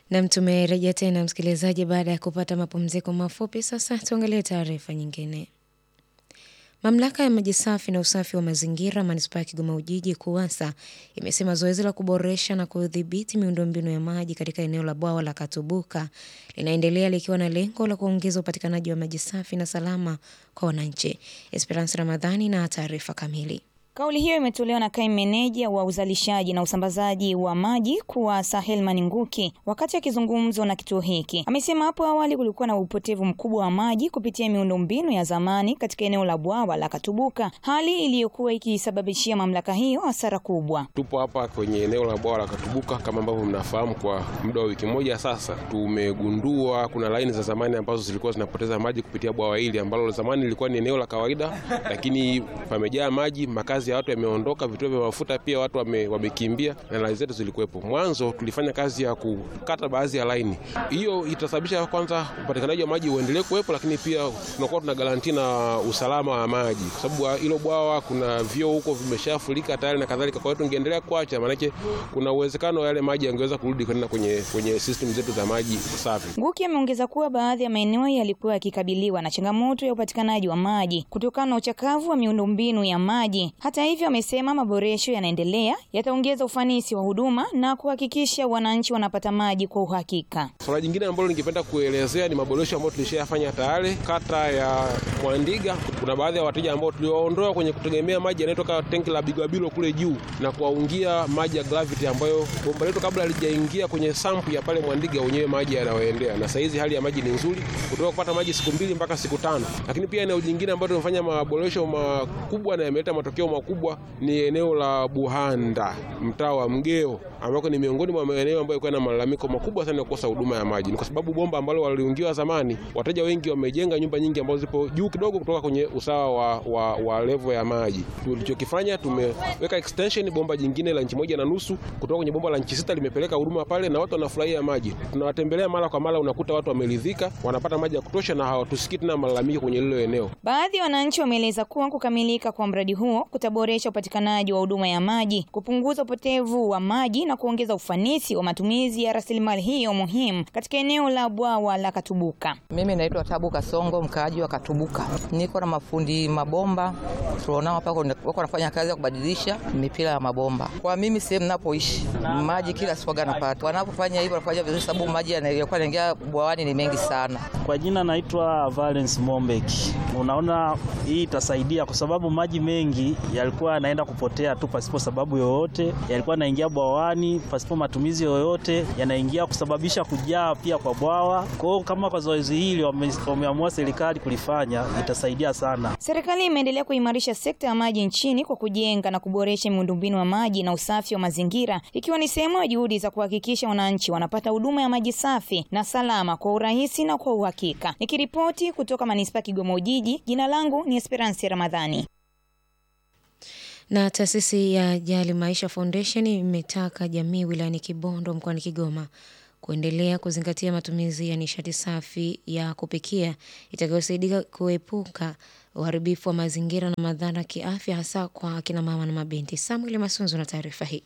Nam, tumerejea tena msikilizaji, baada ya kupata mapumziko mafupi. Sasa tuangalie taarifa nyingine. Mamlaka ya maji safi na usafi wa mazingira manispaa ya Kigoma Ujiji KUWASA imesema zoezi la kuboresha na kudhibiti miundombinu ya maji katika eneo la bwawa la Katubuka linaendelea likiwa na lengo la kuongeza upatikanaji wa maji safi na salama kwa wananchi. Esperance Ramadhani na taarifa kamili. Kauli hiyo imetolewa na kaimu meneja wa uzalishaji na usambazaji wa maji KUWASA Helman Nguki wakati akizungumzwa na kituo hiki. Amesema hapo awali kulikuwa na upotevu mkubwa wa maji kupitia miundombinu ya zamani katika eneo la bwawa la Katubuka, hali iliyokuwa ikisababishia mamlaka hiyo hasara kubwa. Tupo hapa kwenye eneo la bwawa la Katubuka kama ambavyo mnafahamu, kwa muda wa wiki moja sasa tumegundua kuna laini za zamani ambazo zilikuwa zinapoteza maji kupitia bwawa hili ambalo zamani lilikuwa ni eneo la kawaida, lakini pamejaa maji, makazi ya watu yameondoka, vituo vya mafuta pia watu wame, wamekimbia na laini zetu zilikuwepo. Mwanzo tulifanya kazi ya kukata baadhi ya laini, hiyo itasababisha kwanza upatikanaji wa maji uendelee kuwepo, lakini pia tunakuwa tuna garanti na usalama wa maji, kwa sababu hilo bwawa kuna vyoo huko vimeshafurika tayari na kadhalika. Kwa hiyo tungeendelea kuacha, maanake kuna uwezekano yale maji yangeweza kurudi kwenda kwenye, kwenye system zetu za maji safi. Nguki ameongeza kuwa baadhi ya maeneo yalikuwa yakikabiliwa na changamoto ya upatikanaji wa maji kutokana na uchakavu wa miundombinu ya maji. Hata hivyo, amesema maboresho yanaendelea yataongeza ufanisi wa huduma na kuhakikisha wananchi wanapata maji kwa uhakika. Swala jingine ambalo ningependa kuelezea ni maboresho ambayo tulishayafanya tayari kata ya Mwandiga. Kuna baadhi ya wateja ambao tuliwaondoa kwenye kutegemea maji yanayotoka tenki la Bigwabilo kule juu na kuwaungia maji ya gravity ambayo bomba letu kabla halijaingia kwenye sampu ya pale Mwandiga wenyewe maji yanayoendea, na saizi hali ya maji ni nzuri, kutoka kupata maji siku mbili mpaka siku tano. Lakini pia eneo jingine ambalo tumefanya maboresho makubwa na yameleta matokeo makubwa ni eneo la Buhanda, mtaa wa Mgeo, ambako ni miongoni mwa maeneo ambayo yalikuwa na malalamiko makubwa sana ya kukosa huduma ya maji. Ni kwa sababu bomba ambalo waliungiwa zamani, wateja wengi wamejenga nyumba nyingi ambazo zipo juu kidogo kutoka kwenye usawa wa, wa, wa levo ya maji. Tulichokifanya, tumeweka extension bomba jingine la inchi moja na nusu kutoka kwenye bomba la inchi sita, limepeleka huduma pale na watu wanafurahia maji. Tunawatembelea mara kwa mara, unakuta watu wameridhika, wanapata maji ya kutosha na hawatusikii tena malalamiko kwenye lile eneo. Baadhi ya wananchi wameeleza kuwa kukamilika kwa mradi huo kutaboresha upatikanaji wa huduma ya maji, kupunguza upotevu wa maji na kuongeza ufanisi wa matumizi ya rasilimali hiyo muhimu katika eneo la bwawa la Katubuka. Mimi naitwa Tabu Kasongo, mkaaji wa Katubuka. Niko na mafundi mabomba tulionao hapa, wako wanafanya kazi ya kubadilisha mipira ya mabomba. Kwa mimi sehemu ninapoishi maji kila siku napata, wanapofanya hivyo wanafanya vizuri, sababu maji yanayokuwa yanaingia bwawani ni mengi sana. Kwa jina naitwa Valence Mombeki. Unaona, hii itasaidia kwa sababu maji mengi yalikuwa yanaenda kupotea tu pasipo sababu yoyote, yalikuwa yanaingia bwawani pasipo matumizi yoyote, yanaingia kusababisha kujaa pia kwa bwawa. Kwa hiyo kama kwa zoezi hili wameamua serikali kulifanya, itasaidia sana. Serikali imeendelea kuimarisha sekta ya maji nchini kwa kujenga na kuboresha miundombinu ya maji na usafi wa mazingira, ikiwa ni sehemu ya juhudi za kuhakikisha wananchi wanapata huduma ya maji safi na salama kwa urahisi na kwa uhakika. Nikiripoti kutoka manispaa Kigoma Ujiji, jina langu ni Esperance Ramadhani. Na taasisi ya Jali Maisha Foundation imetaka jamii wilayani Kibondo mkoani Kigoma kuendelea kuzingatia matumizi ya nishati safi ya kupikia itakayosaidia kuepuka uharibifu wa mazingira na madhara kiafya hasa kwa akina mama na mabinti. Samuel Masunzu na taarifa hii.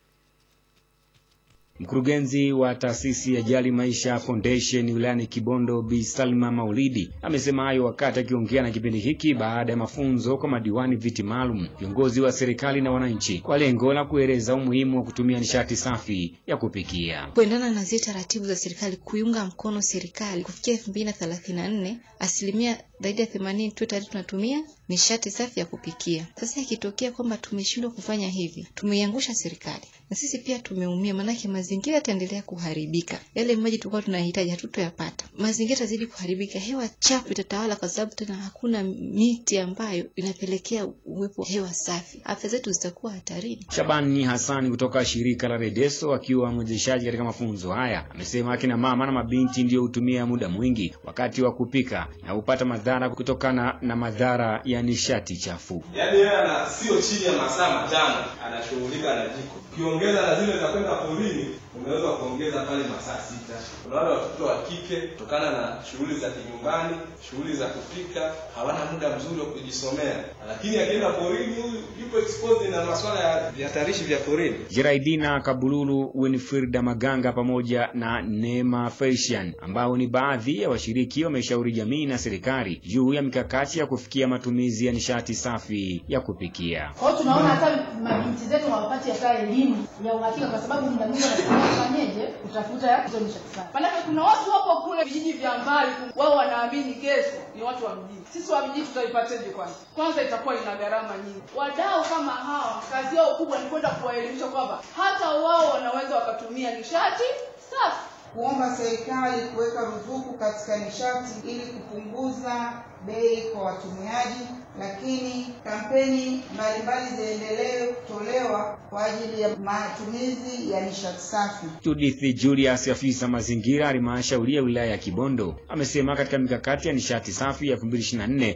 Mkurugenzi wa taasisi ya Jali Maisha Foundation wilayani Kibondo Bi Salma Maulidi amesema hayo wakati akiongea na kipindi hiki baada ya mafunzo kwa madiwani viti maalum, viongozi wa serikali na wananchi kwa lengo la kueleza umuhimu wa kutumia nishati safi ya kupikia. Kuendana na zile taratibu za serikali kuiunga mkono serikali kufikia elfu mbili na thelathini na nne asilimia zaidi ya themanini tu tayari tunatumia nishati safi ya kupikia. Sasa ikitokea kwamba tumeshindwa kufanya hivi, tumeiangusha serikali na sisi pia tumeumia, maanake mazingira yataendelea kuharibika. Yale maji tulikuwa tunahitaji hatutoyapata, mazingira yatazidi kuharibika, hewa chafu itatawala, kwa sababu tena hakuna miti ambayo inapelekea uwepo hewa safi. Afya zetu zitakuwa hatarini. Shabani Hasani kutoka shirika la Redeso akiwa mwezeshaji katika mafunzo haya amesema akina mama na mabinti ndio hutumia muda mwingi wakati wa kupika na hupata madhara kutokana na madhara ya nishati chafu. Yaani yeye ana sio chini ya masaa matano anashughulika na jiko, ukiongeza na zile za kwenda porini unaweza kuongeza pale masaa sita. Kuna wale watoto wa kike kutokana na shughuli za kinyumbani, shughuli za kupika, hawana muda mzuri wa kujisomea, lakini akienda porini, huyu yupo exposed na masuala ya vihatarishi vya porini. Jeraidina Kabululu, Winfrida Maganga pamoja na Neema Felician ambao ni baadhi ya washiriki wameshauri jamii na serikali juu ya mikakati ya kufikia matumizi ya nishati safi ya kupikia. Kwa hiyo tunaona hata mabinti zetu hawapati hata elimu ya uhakika, kwa sababu muda mwingi wanasema fanyeje kutafuta hizo nishati safi. Maanake kuna watu wapo kule vijiji vya mbali, wao wanaamini kesho ni watu wa mjini. Sisi wa mjini tutaipateje? Kwanza kwanza itakuwa ina gharama nyingi. Wadau kama hawa kazi yao kubwa ni kwenda kuwaelimisha kwamba hata wao wanaweza wakatumia nishati safi. kuomba serikali kuweka ruzuku katika nishati ili kupunguza bei kwa watumiaji, lakini kampeni mbalimbali ziendelee kutolewa kwa ajili ya matumizi ya nishati safi. Judith Julius, afisa mazingira halmashauri ya wilaya ya Kibondo, amesema katika mikakati ya nishati safi ya 2024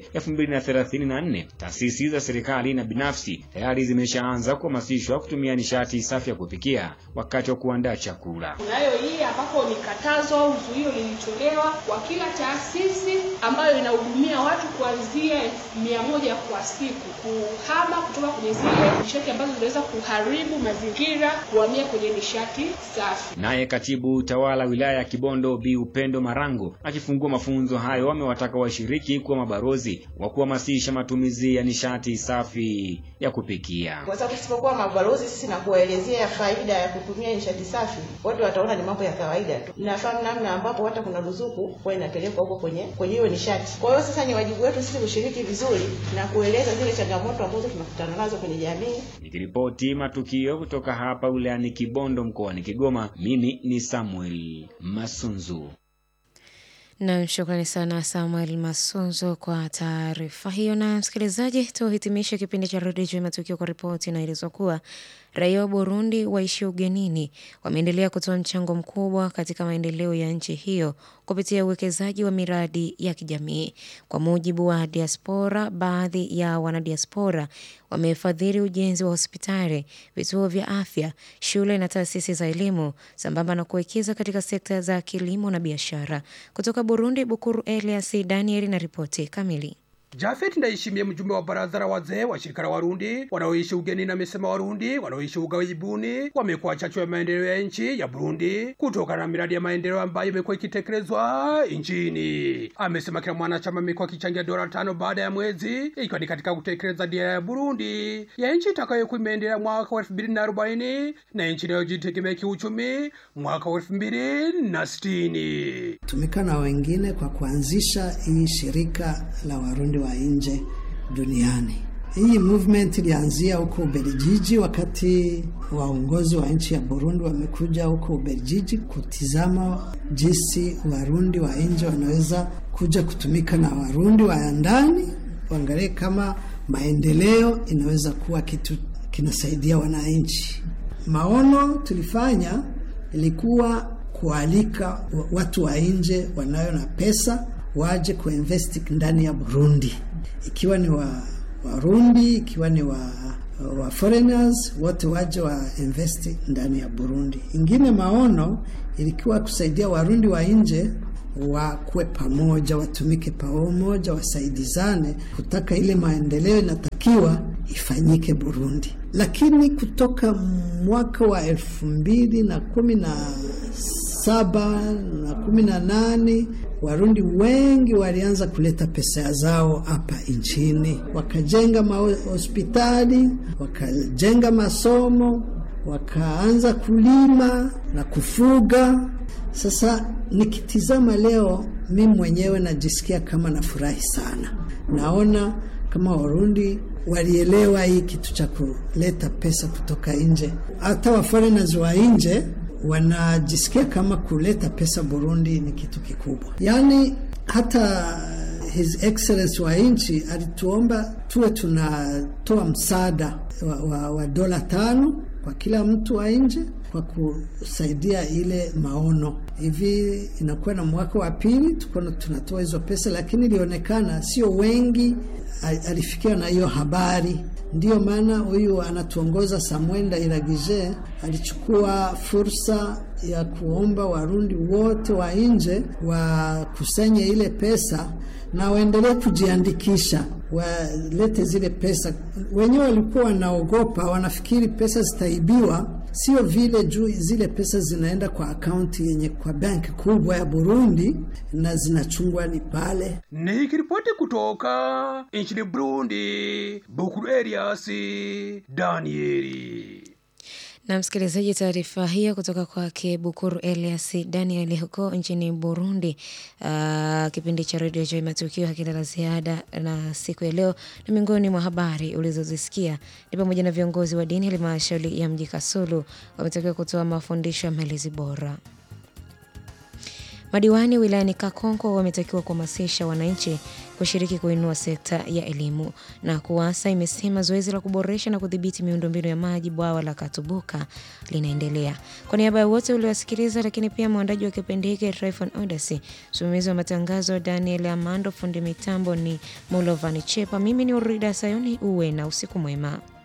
2034 taasisi za serikali na binafsi tayari zimeshaanza kuhamasishwa kutumia nishati safi ya kupikia wakati wa kuandaa chakula. Kunayo hii ambapo ni katazo au zuio lilitolewa kwa kila taasisi ambayo inahudumia watu kuanzia elfu mia moja kwa siku kuhama kutoka kwenye zile nishati ambazo zinaweza kuharibu mazingira kuhamia kwenye nishati safi. Naye katibu utawala wilaya ya Kibondo Bi Upendo Marango akifungua mafunzo hayo amewataka washiriki kuwa mabalozi wa kuhamasisha matumizi ya nishati safi ya kupikia. kwa sababu tusipokuwa mabalozi sisi na kuwaelezea faida ya kutumia nishati safi, watu wataona ni mambo ya kawaida tu. Nafahamu namna ambapo hata kuna ruzuku huwa inapelekwa huko kwenye kwenye hiyo nishati. Kwa hiyo sasa ni wajibu wetu sisi kushiriki vizuri na kueleza zile changamoto ambazo tunakutana nazo kwenye jamii. Nikiripoti matukio kutoka hapa wilayani Kibondo mkoani Kigoma, mimi ni Samuel Masunzu. Nam, shukrani sana Samuel Masunzo kwa taarifa hiyo. Na msikilizaji, tuhitimishe kipindi cha redio juu ya matukio kwa ripoti inaelezwa kuwa raia wa Burundi waishio ugenini wameendelea kutoa mchango mkubwa katika maendeleo ya nchi hiyo kupitia uwekezaji wa miradi ya kijamii. Kwa mujibu wa diaspora, baadhi ya wanadiaspora wamefadhili ujenzi wa hospitali, vituo vya afya, shule na taasisi za elimu sambamba na kuwekeza katika sekta za kilimo na biashara. Kutoka Burundi, Bukuru Elias Daniel na ripoti kamili. Jafet Ndayishimiye, mjumbe wa baraza la wazee wa shirika la Warundi wanaoishi ugenini, amesema Warundi wanaoishi ughaibuni wamekuwa chachu ya maendeleo ya nchi ya Burundi kutokana na miradi ya maendeleo ambayo imekuwa ikitekelezwa nchini. Amesema kila mwanachama amekuwa akichangia dola tano baada ya mwezi, ikiwa ni katika kutekeleza dira ya Burundi ya nchi itakayokuwa imeendelea mwaka wa elfu mbili na arobaini na nchi inayojitegemea kiuchumi mwaka wa elfu mbili na sitini. tumika na wengine kwa kuanzisha hii shirika la Warundi wa nje duniani. Hii movement ilianzia huko Ubelgiji, wakati waongozi wa nchi ya Burundi wamekuja huko Ubelgiji kutizama jinsi Warundi wa nje wanaweza kuja kutumika na Warundi wa ndani, waangalie kama maendeleo inaweza kuwa kitu kinasaidia wananchi. Maono tulifanya ilikuwa kualika watu wa nje wanayo na pesa waje kuinvest ndani ya Burundi, ikiwa ni wa Warundi, ikiwa ni wa, wa foreigners wote waje wa invest ndani ya Burundi. Ingine maono ilikuwa kusaidia Warundi wa nje wakuwe pamoja, watumike pamoja, wasaidizane kutaka ile maendeleo inatakiwa ifanyike Burundi. Lakini kutoka mwaka wa elfu mbili na kumi na saba na kumi na nane Warundi wengi walianza kuleta pesa zao hapa nchini, wakajenga mahospitali, wakajenga masomo, wakaanza kulima na kufuga. Sasa nikitizama leo, mi mwenyewe najisikia kama nafurahi sana, naona kama Warundi walielewa hii kitu cha kuleta pesa kutoka nje. Hata wa foreigners wa nje wanajisikia kama kuleta pesa Burundi ni kitu kikubwa. Yaani hata His Excellency wa nchi alituomba tuwe tunatoa msaada wa, wa, wa dola tano kwa kila mtu wa nje kwa kusaidia ile maono. Hivi inakuwa na mwaka wa pili tuko tunatoa hizo pesa, lakini ilionekana sio wengi alifikiwa na hiyo habari. Ndiyo maana huyu anatuongoza Samuel Ndairagije alichukua fursa ya kuomba Warundi wote wa nje wakusanye ile pesa na waendelee kujiandikisha, walete zile pesa. Wenyewe walikuwa wanaogopa, wanafikiri pesa zitaibiwa. Sio vile juu zile pesa zinaenda kwa akaunti yenye kwa benki kubwa ya Burundi na zinachungwa ni pale. Nikiripoti kutoka nchini Burundi, Bukuru Elias Danieli. Na msikilizaji, taarifa hiyo kutoka kwake Bukuru Elias Daniel huko nchini Burundi. Uh, kipindi cha redio Joy Matukio hakina la ziada na siku ya leo, na miongoni mwa habari ulizozisikia ni pamoja na viongozi wa dini halmashauri ya mji Kasulu wametakiwa kutoa mafundisho ya malezi bora. Madiwani wilayani Kakonko wametakiwa kuhamasisha wananchi kushiriki kuinua sekta ya elimu. Na KUWASA imesema zoezi la kuboresha na kudhibiti miundombinu ya maji bwawa la Katubuka linaendelea. Kwa niaba ya wote uliowasikiliza, lakini pia mwandaji wa kipindi hiki Tryphon Odasi, msimamizi wa matangazo Daniel Amando, fundi mitambo ni Mulovani Chepa, mimi ni Urida Sayuni. Uwe na usiku mwema.